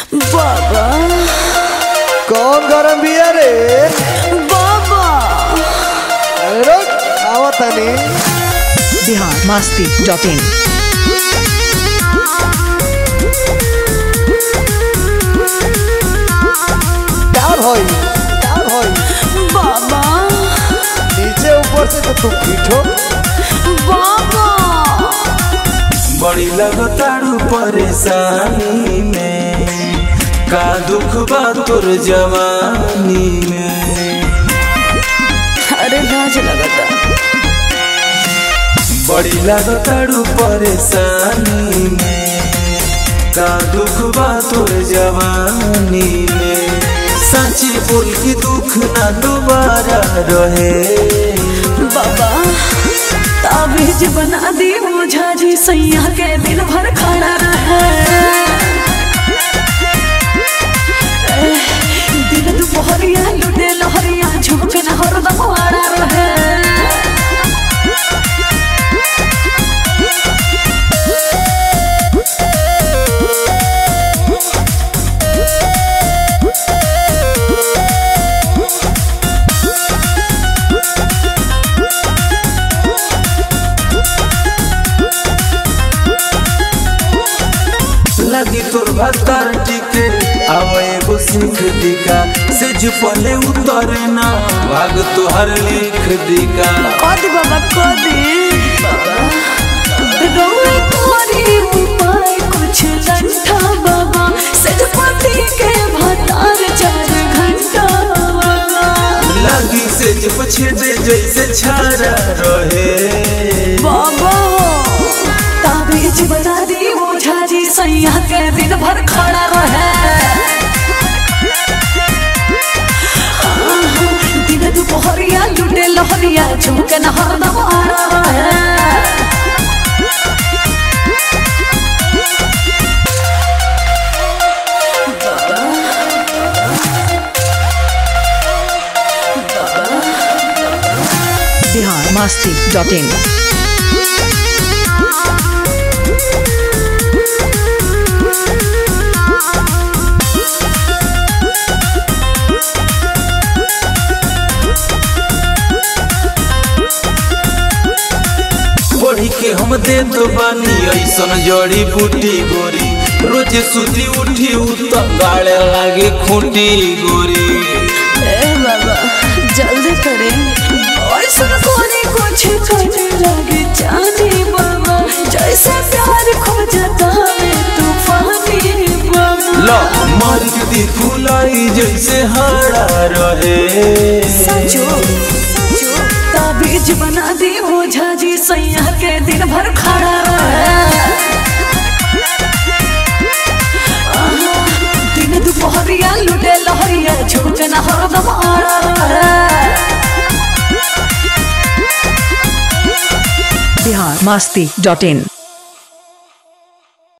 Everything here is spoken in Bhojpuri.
बाबा कौन गरम बिया रे बाबा रुक आवत तनी बिहार मस्ती डॉट इन क्या भई क्या भई बाबा नीचे ऊपर से तो तू पीठो बाबा बड़ी लगतारू परेशानी में का दुख बा तोर जवानी में अरे लाज लगता बड़ी लगतारू परेशानी में का दुख बा तोर जवानी में सच्ची बोल के दुख ना दोबारा रहे बाबा ताबीज बना दी ओझा जी सैया के दिन भर खड़ा रहे एह, दिन दुपहरिया लुटे लहरिया झुमक न हरदम आड़ा रहे लगी तोर भत्तर टिके आव एगो सीख दिका से पले उतरे ना भाग तोहर लिख दिका कदी बाबा कदी रोए तुम्हारी उपाय कुछ लंठा बाबा सजपति के भतार चार घंटा बाबा लगी से पछे दे जैसे छारा रहे बाबा ताबीज बना दी ओझा जी सैया के दिन भर खड़ा रहे दिन दुपहरिया लुटे लहरिया झुमके न हरदम आड़ा रहे बिहार मस्ती डॉट इन पढ़ी के हम दे तो बानी ऐसन जड़ी बूटी गोरी रोज सुती उठी उत गाड़े लागे खूंटी गोरी ए बाबा जल्दी करे ऐसा कोने कुछ करने लगे जाने बाबा जैसे प्यार खो जाता है तूफानी बाबा लो मार के दी फुलाई जैसे हारा रहे सचो सचो ताबीज बना दी ओझा जी सैया के दिन भर खड़ा रहे आहा, दिन दुपहरिया लुटे लहरिया झुमके न हरदम आड़ा रहे बिहार मस्ती डॉट इन